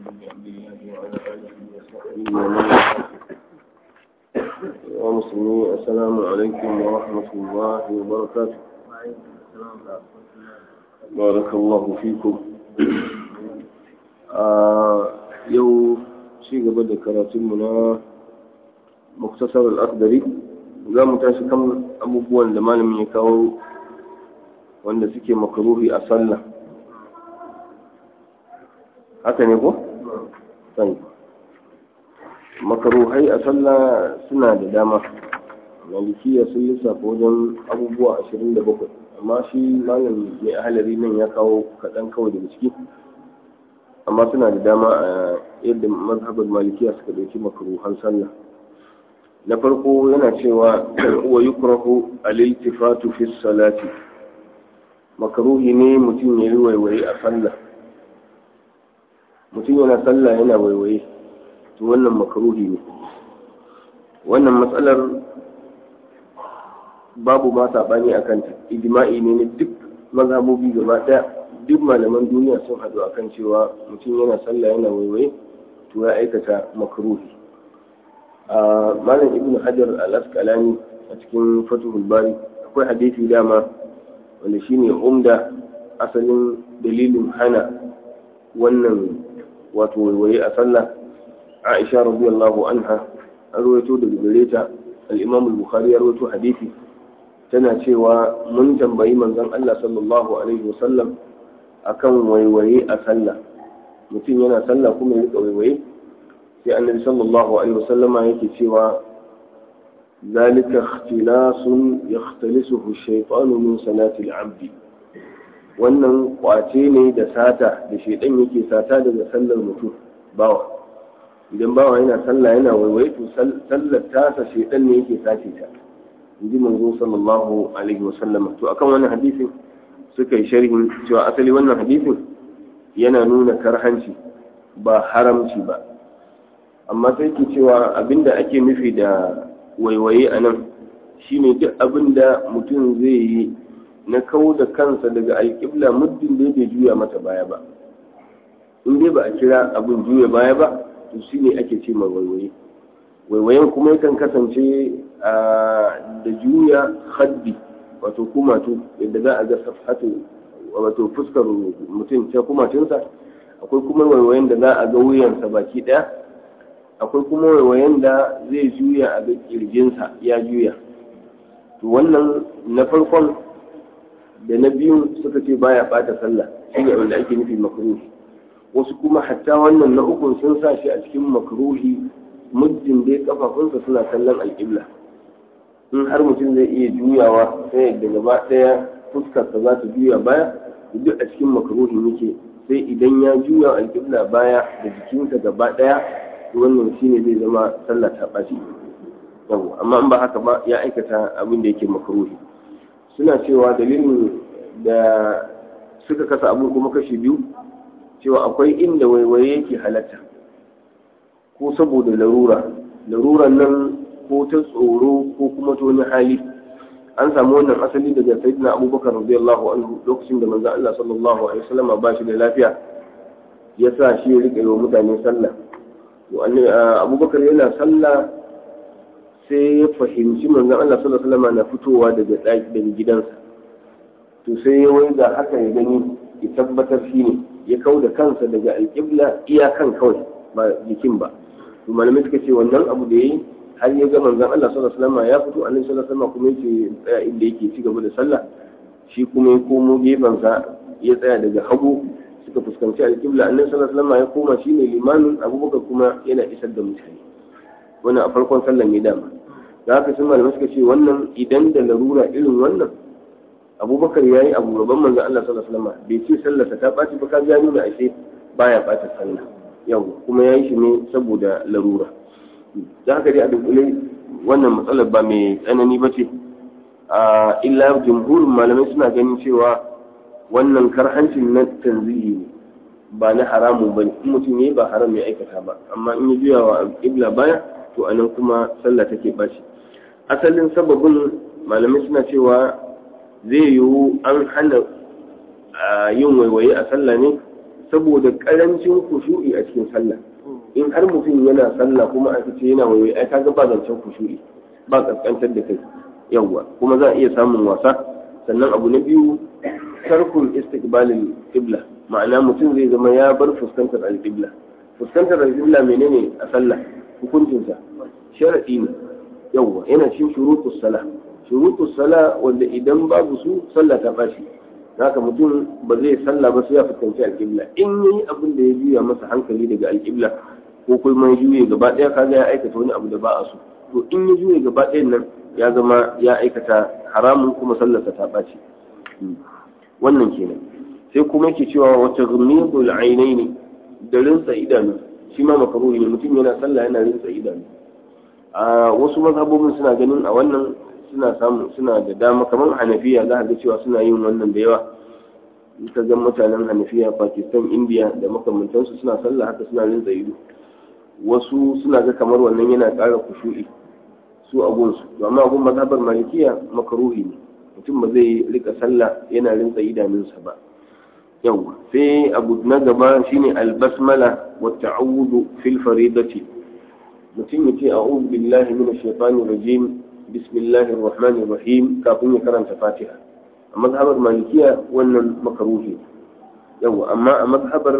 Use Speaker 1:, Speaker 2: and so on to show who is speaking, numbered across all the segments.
Speaker 1: عبد الله وعلى آله وصحبه ومن والاه ومسلمين السلام عليكم ورحمة الله وبركاته بارك الله فيكم yau ci gaba da karatunmu na muktasar al'adari za mu tashi kan abubuwan da malamin ya kawo wanda suke makaruhi a sallah haka ne ko? sai makaruhai a sallah suna da dama malikiya sun lissafa wajen abubuwa 27 amma shi malam mai ahalari nan ya kawo kaɗan kawai daga ciki amma suna da dama a yadda mazhabar malikiya suka dauki makaruhan sallah na farko yana cewa wa yukrahu al-iltifatu fi salati makaruhi ne mutum ya yi waiwaye a sallah mutum yana sallah yana waiwaye to wannan makaruhi ne wannan matsalar babu ma saɓani a kanta ijma'i ne na duk mazhabobi gaba ɗaya duk malaman duniya sun haɗu akan cewa mutum yana sallah yana waiwaye to ya aikata makruhi a malam ibn hajar al-asqalani a cikin fatuhul bari akwai hadisi dama wanda shine umda asalin dalilin hana wannan wato waiwaye a sallah aisha radiyallahu anha an rawaito daga gare ta al-imam al-bukhari ya rawaito hadisi tana cewa mun tambayi manzon Allah sallallahu alaihi wasallam akan waiwaye a sallah mutum yana sallah kuma ya rika waiwaye sai annabi sallallahu alaihi wasallam yake cewa zalika ikhtilasun yakhtalisuhu shaytanu min salati al-abd wannan kwace ne da sata da shaidan yake sata daga sallar mutum bawa idan bawa yana sallah yana waiwaye to sallar tasa shaidan ne yake sace ta inji manzo sallallahu alaihi wasallam to akan wannan hadisin suka yi sharhin cewa asali wannan hadisin yana nuna karhanci ba haramci ba amma sai ke cewa abinda ake nufi da waiwaye a nan shine duk abinda mutum zai yi na kawo da kansa daga alƙibla muddin da bai juya mata baya ba in dai ba a kira abin juya baya ba to shine ake ce ma waiwaye waiwayen kuma yakan kasance da juya haddi wato kumatu yadda za a ga safhatu wato fuskar mutum ta kumatunsa akwai kuma waiwayen da za a ga wuyansa baki daya akwai kuma waiwayen da zai juya a ga kirjinsa ya juya to wannan na farkon da na biyun suka ce baya bata sallah shi ne wanda ake nufi makruhi wasu kuma hatta wannan na ukun sun sa shi a cikin makruhi muddin dai kafafunsa suna kallon alƙibla in har mutum zai iya juyawa sai da gaba ɗaya fuskarsa za ta juya baya duk a cikin makaruhin yake sai idan ya juya alƙibla baya da jikinsa gaba ɗaya wannan shine zai zama sallah ta ɓaci yau amma in ba haka ba ya aikata abin da yake makaruhi suna cewa dalilin da suka kasa abu kuma kashi biyu cewa akwai inda waiwaye yake halatta ko saboda larura laruran nan ko ta tsoro ko kuma ta wani hali an samu wannan asali daga sayyidina abubakar radiyallahu anhu lokacin da manzo Allah sallallahu alaihi wasallam ba shi da lafiya ya sa shi ya rike wa mutane sallah to abubakar yana sallah sai ya fahimci manzo Allah sallallahu alaihi wasallam na fitowa daga daki daga gidansa to sai ya wai da haka ya gani ya tabbatar shi ne ya kau da kansa daga alƙibla iyakan kawai ba jikin ba to malamai suka ce wannan abu da yayi har ya ga manzon Allah sallallahu alaihi wasallam ya fito annabi sallallahu alaihi wasallam kuma yake tsaya inda yake ci gaba da sallah shi kuma ya komo gefensa ya tsaya daga hagu suka fuskanci alƙibla annabi sallallahu alaihi wasallam ya koma shine limamin abubakar kuma yana isar da mutane wannan a farkon sallan ne dama da haka sun malamai suka ce wannan idan da larura irin wannan abubakar ya yi abu gaban manzon Allah sallallahu alaihi wasallam bai ce sallarsa ta ɓaci ba ka ga nuna ashe baya ɓata sallah yau kuma ya yi shi ne saboda larura da haka dai a dunkule wannan matsalar ba mai tsanani ba ce a illa jumhurin malamai suna ganin cewa wannan karhancin na tanzihi ne ba na haramun ba ne in mutum ne ba haram ya aikata ba amma in ya juya wa ibla baya to anan kuma sallah take bashi asalin sababin malamai suna cewa zai yiwu an hana yin waiwaye a sallah ne saboda karancin kushu'i a cikin sallah in har mutum yana sallah kuma aka ce yana waiwai ai kaga ba zancen kushu'i ba kaskantar da kai yawwa kuma za a iya samun wasa sannan abu na biyu tarkul istiqbalil qibla ma'ana mutum zai zama ya bar fuskantar al-qibla fuskantar al-qibla menene a sallah hukuncinsa sharadi ne yawwa yana cikin shurutus salah shurutus salah wanda idan babu su sallah ta bashi haka mutum ba zai sallah ba sai ya fuskanci alƙibla in yayi abin da ya juya masa hankali daga alƙibla ko kuma ya juye gaba ɗaya kaga ya aikata wani abu da ba a so to in ya juye gaba ɗayan nan ya zama ya aikata haramun kuma sallarsa ta ɓaci wannan kenan sai kuma yake cewa wata ghumidul ainaini da rinsa idanu shi ma makaruhi ne mutum yana sallah yana rinsa idanu a wasu mazhabobin suna ganin a wannan suna samu suna da dama kamar hanafiya za a ga cewa suna yin wannan da yawa ka ga mutanen hanafiya pakistan india da makamantansu suna sallah haka suna rinsa ido wasu suna ga kamar wannan yana ƙara kushu'i su abunsu to amma abun mazhabar malikiya makaruhi ne mutum ba zai rika sallah yana rinsa idanunsa ba yawwa sai abu na gaba shine albasmala wa ta'awudu fil faridati mutum ya ce a'udhu billahi minash shaitanir rajim bismillahir rahmanir rahim kafin ya karanta fatiha a mazhabar malikiya wannan makaruhi yawa amma a mazhabar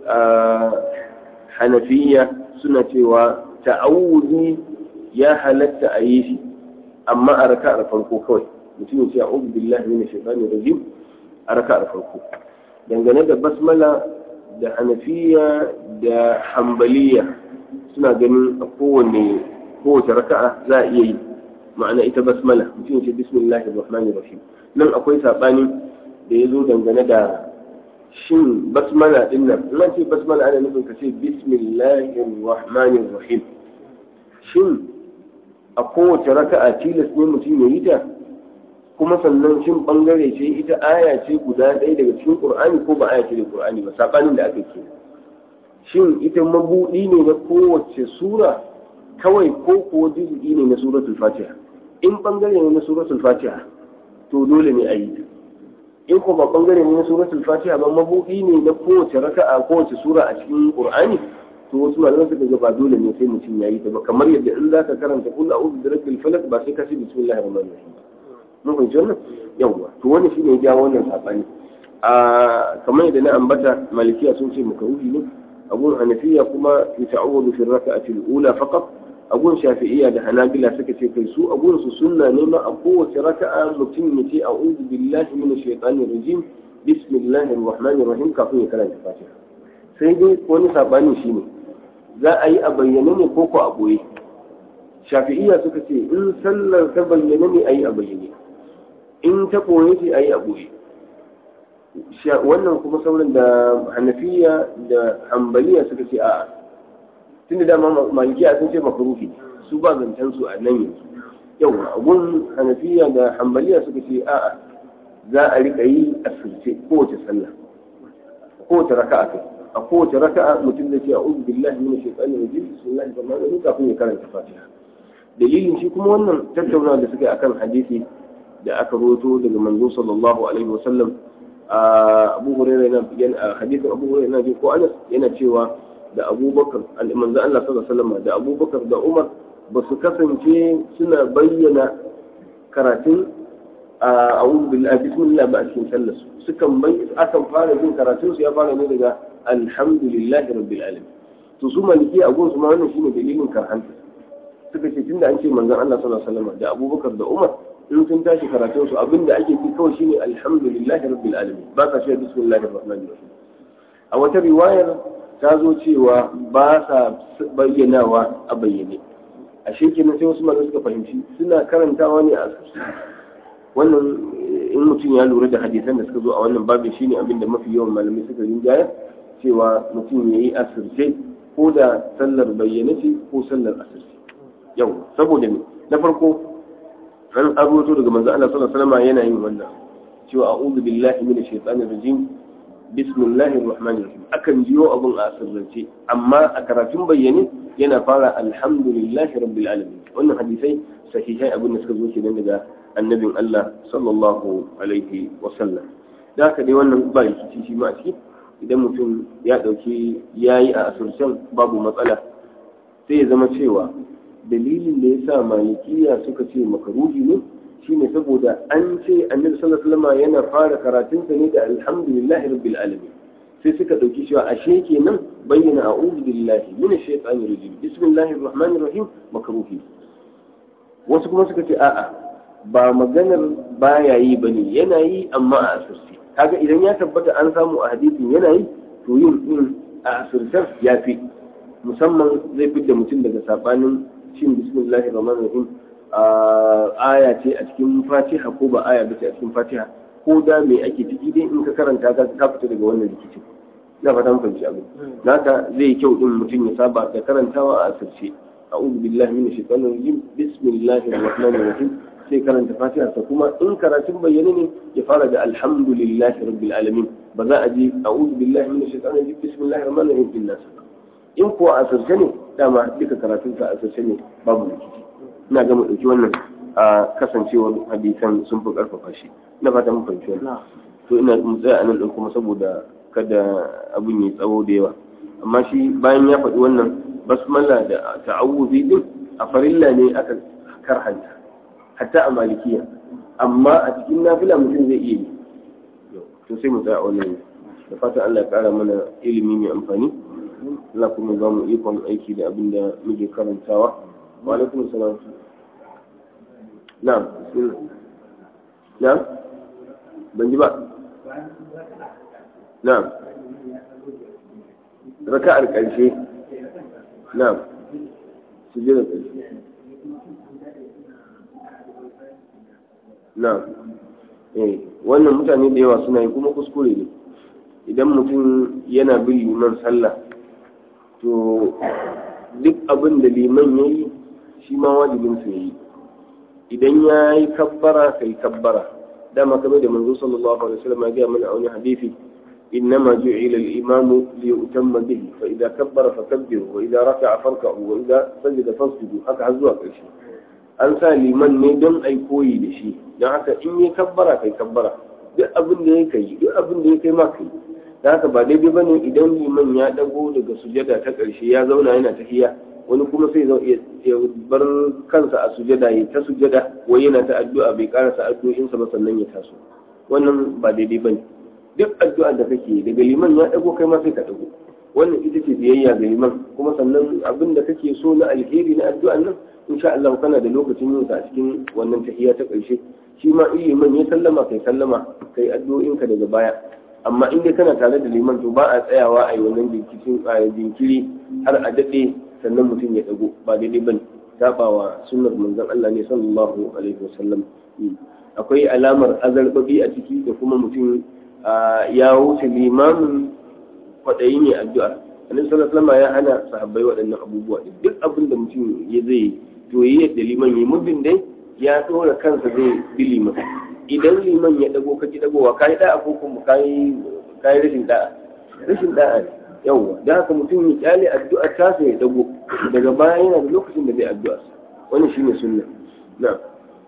Speaker 1: hanafiya suna cewa ta'awuzi ya halatta a yi shi amma a raka'ar farko kawai mutum ya ce a'udhu billahi minash shaitanir rajim a raka'ar farko dangane da basmala da hanafiya da hambaliya suna ganin a kowane kowace raka'a za a iya yi ma'ana ita basmala mutum ce bismillahir rahmanir rahim nan akwai sabani da ya zo dangane da shin basmala din nan in ce basmala ana nufin ka ce bismillahir rahmanir rahim shin a kowace raka'a tilas ne mutum ya yi ta kuma sannan shin bangare ce ita aya ce guda ɗaya daga cikin qur'ani ko ba aya ce da qur'ani ba sabanin da aka ke shin ita mabudi ne na kowace sura kawai ko kuwa juz'i ne na suratul fatiha in bangare ne na suratul fatiha to dole ne a yi ta in ko ba bangare ne na suratul fatiha ba mabudi ne na kowace raka'a kowace sura a cikin qur'ani to wasu malaman suka ga ba dole ne sai mutum ya yi ta ba kamar yadda in zaka karanta kul a'udhu bi rabbil falaq ba sai ka ce bismillahir rahmanir rahim mun fahimci wannan yawwa to wani shine ya jawo wannan sabani a kamar yadda na ambata malikiya sun ce makaruhi ne abun hanafiya kuma yata'awwadu fi raka'ati al-ula faqat abun shafi'iyya da hanabila suka ce kai su abun su sunna ne ma a kowace raka'a mutum ya ce a'udhu billahi minash shaitanir rajim bismillahir rahmanir rahim kafin ya karanta fatiha sai dai wani sabani shine za a yi a bayyane ne ko ko a boye shafi'iyya suka ce in sallar ta bayyane ne a yi a bayyane in ta ɓoye ce a yi a ɓoye wannan kuma sauran da hanafiya da hambaliya suka ce a'a tun da dama malikiya sun ce makaruhi su ba zancen su a nan yanzu yau abun hanafiya da hambaliya suka ce a'a za a rika yi a sirce kowace sallah kowace raka'a kai a kowace raka'a mutum zai ce a'udhu billahi minash shaitanir rajim bismillahir rahmanir rahim kafin ya karanta fatiha dalilin shi kuma wannan tattaunawa da suka yi akan hadisi da aka roto daga manzo sallallahu alaihi wasallam a abu hurairah yana a hadisin abu hurairah yana ko anas yana cewa da abubakar manzo Allah sallallahu alaihi wasallam da abubakar da umar ba su kasance suna bayyana karatun a a'udhu billahi bismillah ba a cikin sallar su sukan bai akan fara jin karatun su ya fara ne daga alhamdulillahi rabbil alamin to su maliki a gunsu ma wannan shine dalilin karhanta suka ce tunda an ce manzon Allah sallallahu alaihi wasallam da abubakar da umar in sun tashi karatun su abinda ake ci kawai shine alhamdulillahi rabbil alamin ba ka ce bismillahir rahmanir rahim a wata riwayar ta zo cewa ba sa bayyanawa a bayyane a shekenan sai wasu malamai suka fahimci suna karantawa ne a asirci wannan in mutum ya lura da hadisan da suka zo a wannan babin shine abin da mafi yawan malamai suka rinjaya cewa mutum ya yi asirce ko da sallar bayyane ce ko sallar asirce yau saboda ne na farko an abuto daga manzo Allah sallallahu alaihi wasallam yana yin wannan cewa a'udhu billahi minash shaitanir rajim bismillahir rahmanir rahim akan jiyo abun a sirrance amma a karatun bayyane yana fara alhamdulillahi rabbil alamin wannan hadisai sahihai abin da suka zo kenan daga annabin Allah sallallahu alaihi wasallam da haka dai wannan ba rikici shi ma a ciki idan mutum ya ɗauki yayi a asircen babu matsala sai ya zama cewa dalilin da ya sa malikiya suka ce makaruhi ne shine saboda an ce annabi sallallahu alaihi wasallam yana fara karatunsa ne da alhamdulillahi rabbil alamin sai suka dauki cewa ashe kenan bayyana a'udhu billahi minash shaitanir rajim bismillahir rahmanir rahim makruhi wasu kuma suka ce a'a ba maganar baya yi bane yana yi amma a asirce kaga idan ya tabbata an samu a hadisin yana yi to yin din a asirtar ya fi musamman zai fidda mutum daga sabanin shin bismillahir rahmanir rahim aya ce a cikin fatiha ko ba aya ba ce a cikin fatiha ko da me ake ciki dai in ka karanta ka ka fita daga wannan rikicin ina fata mun fahimci abin naka zai kyau din mutum ya saba da karantawa a asirce a'udhu billahi minash shaitanir rajim bismillahir rahmanir rahim sai karanta fatiha sa kuma in karatun bayyane ne ya fara da alhamdulillahi rabbil alamin ba za a ji a'udhu billahi minash shaitanir rajim bismillahir rahmanir rahim din nasa in kuwa asirce ne dama duka karatun sa asirce ne babu rikici ina ga mu ɗauki wannan a kasancewar hadisan sun fi ƙarfafa shi ina fata mun fahimci wannan to ina mu tsaya anan ɗin kuma saboda kada abin ya tsawo da yawa amma shi bayan ya faɗi wannan basmala da ta'awuzi din a farilla ne aka karhanta hatta a malikiya amma a cikin nafila mutum zai iya yi to sai mu tsaya wannan da fatan Allah ya ƙara mana ilimi mai amfani Allah kuma ba mu ikon aiki da abin da muke karantawa وعليكم السلام نعم بسم الله نعم بنجبا نعم ركع القرشي نعم سجد القرشي نعم eh wannan mutane da yawa suna yi kuma kuskure ne idan mutum yana bin liman sallah to duk abin da liman ya yi shi ma wajibin su yi idan ya yi kabbara kai kabbara dama kamar da manzo sallallahu alaihi wasallam ya ga mana a wani hadisi إنما جعل الإمام ليؤتم به فإذا كبر فكبروا وإذا ركع فاركعوا وإذا سجد فاسجدوا haka har zuwa ƙarshe an sa liman ne don ai koyi da shi don haka in ya kabbara kai kabbara duk abin da ya kai duk abin da ya kai ma kai da haka ba daidai bane idan liman ya dago daga sujada ta ƙarshe ya zauna yana tahiya wani kuma sai ya bar kansa a sujada ya ta sujada wai yana ta addu'a bai karasa addu'o'insa ba sannan ya taso wannan ba daidai bane duk addu'a da kake daga liman ya dago kai ma sai ka dago wannan ita ce biyayya ga liman kuma sannan abin da kake so na alheri na addu'an nan insha Allah kana da lokacin yin sa a cikin wannan tahiyya ta ƙarshe shi ma in liman ya sallama kai sallama kai addu'o'inka daga baya amma in dai kana tare da liman to ba a tsayawa a yi wannan jinkiri har a daɗe sannan mutum ya dago ba daidai bane sabawa sunnar manzon Allah ne sallallahu alaihi wasallam akwai alamar azarbabi a ciki da kuma mutum ya wuce limamin kwaɗayi ne addu'a annabi sallallahu alaihi ya hana sahabbai waɗannan abubuwa duk abin da mutum ya zai to yi yadda liman yi muddin dai ya ɗora kansa zai bi liman idan liman ya dago ka ki dagowa kai da'a ko kuma kai kai rashin da'a rashin da'a ne yawwa da haka mutum ya kyale addu'ar ta sai ya dago daga baya yana da lokacin da zai addu'a wannan shine sunna na'am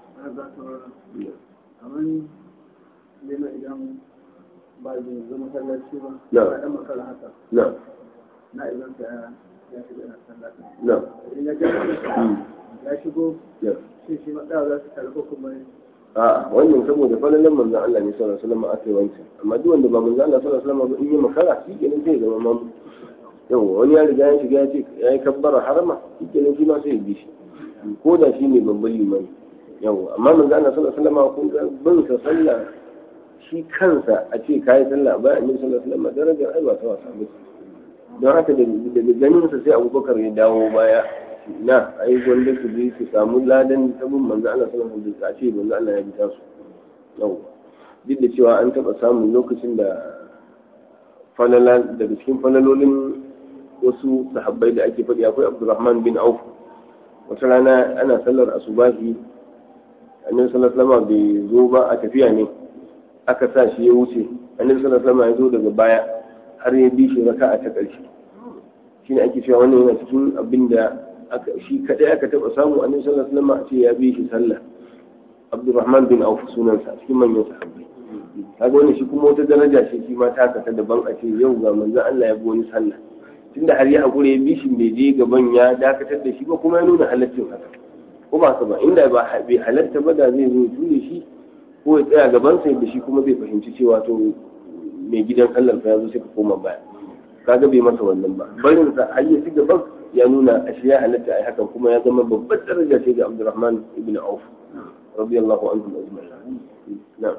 Speaker 2: idan ba zai zama masallaci ba
Speaker 1: Na.
Speaker 2: ba dan makara haka
Speaker 1: na'am
Speaker 2: na idan ka ya shiga na sallaci
Speaker 1: na'am
Speaker 2: idan ya ga ya shigo
Speaker 1: na'am
Speaker 2: shi shi ma da za su karɓo kuma
Speaker 1: a wannan saboda falalan manzon Allah ne sallallahu alaihi wasallam aka yi wancan amma duk wanda ba manzon Allah sallallahu alaihi wasallam ba in yi makara shi kenan sai ya zama mamu yawa wani ya riga ya shiga ya ce ya yi kabbara harama shi kenan shi ma sai ya bi shi ko da shi ne babban limani yawa amma manzon Allah sallallahu alaihi wasallam kun ga bin sa sallah shi kansa a ce kayi sallah a bayan annabi sallallahu alaihi wasallam darajar ai ba ta wasa ba don haka da daga ganin sa sai Abubakar ya dawo baya na ai wanda su je su samu ladan tabin manzo Allah sallallahu alaihi wasallam ce manzo Allah ya bi tasu yau duk da cewa an taba samun lokacin da falala daga cikin falalolin wasu sahabbai da ake faɗi akwai Abdurrahman bin Auf wata rana ana sallar asubahi annabi sallallahu alaihi wasallam bai zo ba a tafiya ne aka sa shi ya wuce annabi sallallahu alaihi wasallam ya zo daga baya har ya bi shi raka'a ta ƙarshe shine ake cewa wannan yana cikin abin da aka shi kadai aka taba samu annabi sallallahu alaihi wasallam a ce ya bi shi sallah Abdurrahman bin Auf sunansa cikin manyan sahabbai kaga wannan shi kuma wata daraja ce shi ma ta kasa daban a ce yau ga manzon Allah ya bi wani sallah tunda har ya hakuri ya bishin bai je gaban ya dakatar da shi ba kuma ya nuna halaccin haka ko ba ba inda ba bai halatta ba da zai zo ture shi ko ya tsaya gaban sa da shi kuma zai fahimci cewa to mai gidan sallar fa ya zo sai ka koma baya kaga bai masa wannan ba barin sa har ya ci gaban ya nuna ashe ya halatta ai hakan kuma ya zama babbar daraja ce ga Abdurrahman ibn Auf radiyallahu anhu ajma'in na'am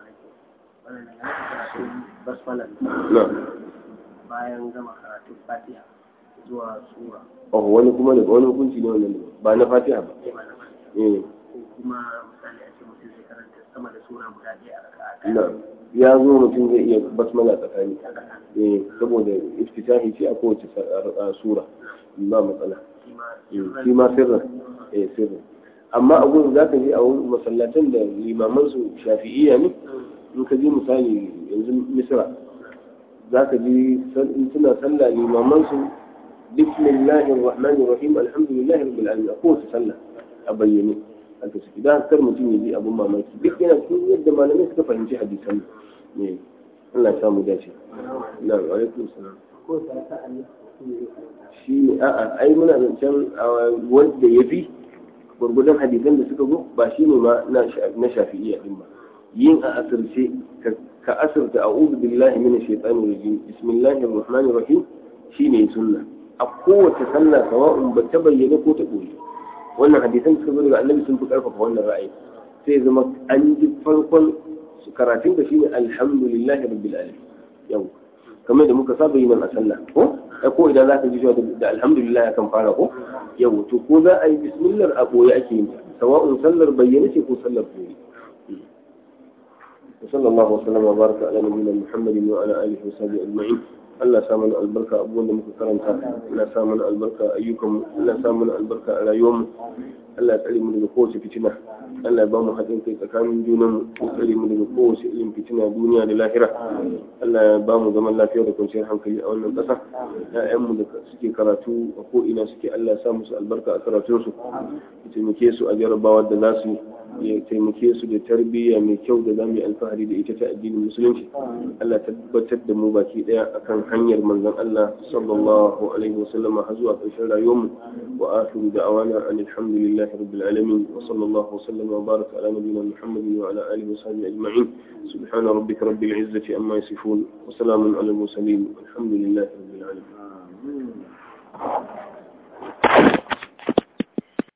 Speaker 1: na'am
Speaker 3: bayan gama karatun fatiha zuwa sura
Speaker 1: oh wani kuma da wani hukunci ne wannan ba na Fatiha ba eh
Speaker 3: ko kuma misali a ce mutum zai karanta sama da sura guda ɗaya a raka'a
Speaker 1: na ya zo mutum zai iya basmala tsakani eh saboda iftitahi ce a kowace sura ba matsala shi ma sirrin eh sirrin amma a gurin za ka je a wurin masallatan da limaman su shafi'iyya ne in ka je misali yanzu misra za ka ji suna sallah limaman su bismillahir rahmanir rahim alhamdulillahi rabbil alamin a kowace sallah a bayyane haka suke da kar mutum ya ji abun mamaki duk yana cikin yadda malamai suka fahimci hadisan ne Allah ya samu dace na wa alaikum salam
Speaker 3: ko ta ta
Speaker 1: shi ne a'a ai muna zancen wanda ya fi gwargwadon hadisan da suka zo ba shi ne ma na shafi'iyya din ba yin a asirce ka asirta a'udhu billahi minash shaitanir rajim bismillahir rahmanir rahim shine sunna a kowace sallah sawa'un ba ta bayyana ko ta boye wannan hadisan da suka zo daga annabi sun fi karfafa wannan ra'ayi sai zama an ji farkon karatun da shine alhamdulillahi rabbil alamin yau kamar da muka saba yi nan a sallah ko ai ko idan zaka ji da alhamdulillah ya kan fara ko yau to ko za a yi bismillah a boye ake yin ta sawa'un sallar bayyana ce ko sallar boye وصلى الله وسلم وبارك على نبينا محمد وعلى اله وصحبه اجمعين Allah sa mana albarka abubuwan da muka karanta Allah sa mana albarka ayyukan Allah sa mana albarka a rayuwarmu Allah ya tsare mu daga kowace fitina Allah ya ba mu haɗin kai tsakanin junan mu ya tsare mu daga kowace irin fitina duniya da lahira Allah ya ba mu zaman lafiya da kwanciyar hankali a wannan ƙasa ƴaƴanmu da suke karatu a ko ina suke Allah ya sa musu albarka a karatunsu ya taimake su a jarabawar da za su ya taimake su da tarbiyya mai kyau da za mu yi alfahari da ita ta addinin musulunci Allah tabbatar da mu baki daya akan hanyar manzon Allah sallallahu alaihi wasallam har zuwa ƙarshen rayuwarmu wa akhiru da'awana alhamdulillahi rabbil alamin wa sallallahu wasallam wa baraka ala nabiyyina muhammadin wa ala alihi wa sahbihi ajma'in subhana rabbika rabbil izzati amma yasifun wa salamun ala al mursalin walhamdulillahi